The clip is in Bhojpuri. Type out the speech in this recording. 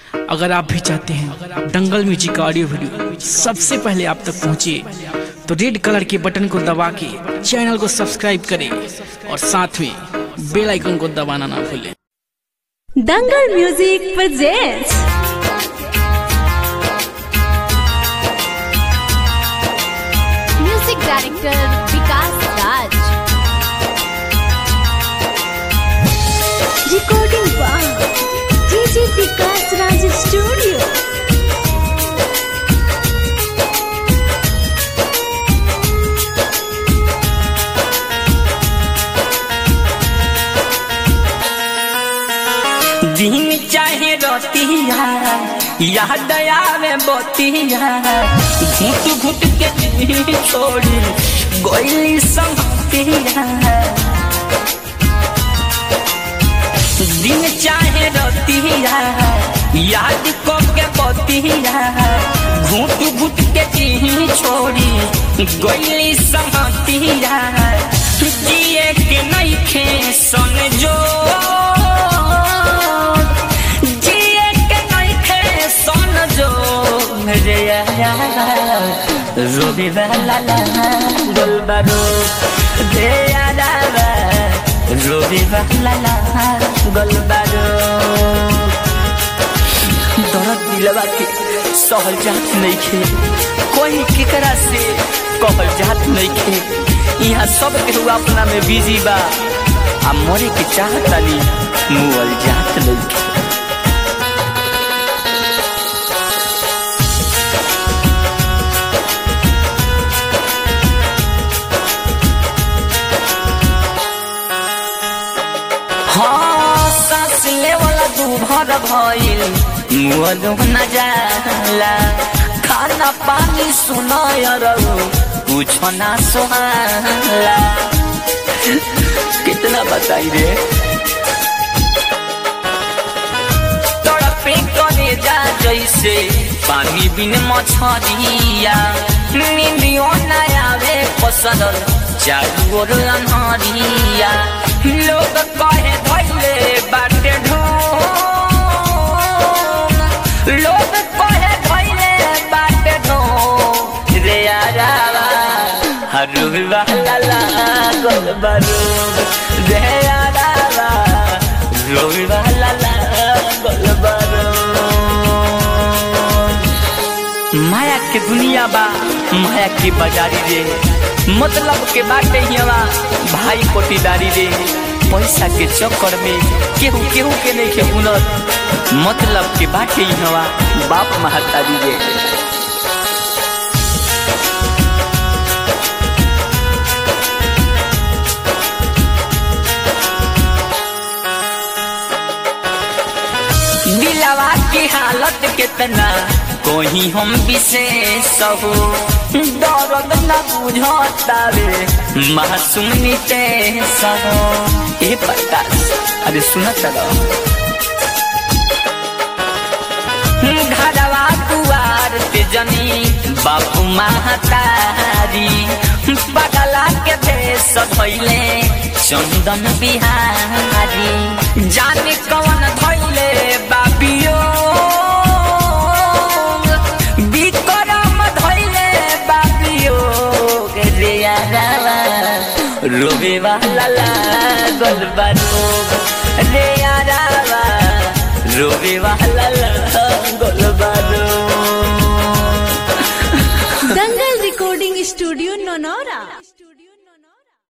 अगर आप भी चाहते हैं दंगल म्यूजिक का ऑडियो वीडियो सबसे पहले आप तक पहुंचे तो रेड कलर के बटन को दबा के चैनल को सब्सक्राइब करें और साथ में बेल आइकन को दबाना ना भूलें Dangal music presents music director Vikas Raj recording by DJ Vikas Raj studio दिन चाहे रोतिया याद आवे बोतिया घुट घुट के दिल छोड़ी गोली संगतिया दिन चाहे रोतिया याद को के बोतिया घुट घुट के दिल छोड़ी गोली संगतिया जिए के नहीं खे सन जो जिए के नहीं खे सन जो रे रोबी वाला गोलबारो दे यारा रोबी वाला गोलबारो दर्द दिलवा के सहल जात नहीं खे कोई केकरा से कहल जात नहीं खे यहाँ सब केहू अपना में बिजी बा आ मरे के चाहतानी मुअल जात नहीं खे हाँ सांस ले वाला दू भर भइल मुअलो न जाला खाना पानी सुनाय रहो कुछ ना सुहाला कितना बताई रे तड़पे करे जा जैसे पानी बिन मछरिया नींदियो न आवे पसंद चारू ओर अनहरिया लोग कहे धैले बाटे ढूंढ लोग कहे धैले बाटे ढूंढ रे यारावा हरू वाला गोल बरूब रे यारावा रोवी वाला गोल बरूब माया के दुनिया बा माया के बाजारी रे मतलब के बाटे हिवा भाई कोटीदारी रे पैसा के चक्कर में केहू केहू के नहीं के हुनर मतलब के बाटे हिवा बाप महतारी रे दिलवा की हालत कितना कोई हम विशेष हो दर्द न बुझता रे मासूम नितेश हो ए प्रकाश अरे सुना चलो घरवा दुआर पे जनी बापू महतारी बगला के भेष भैले चंदन बिहारी जाने कौन धैले बाबियो विक्रम धैले बाबियो रे यारावा रोबे वाला लागल बारोग रे यारावा रोबे वाला लागल बारोग दंगल recording studio नौनौरा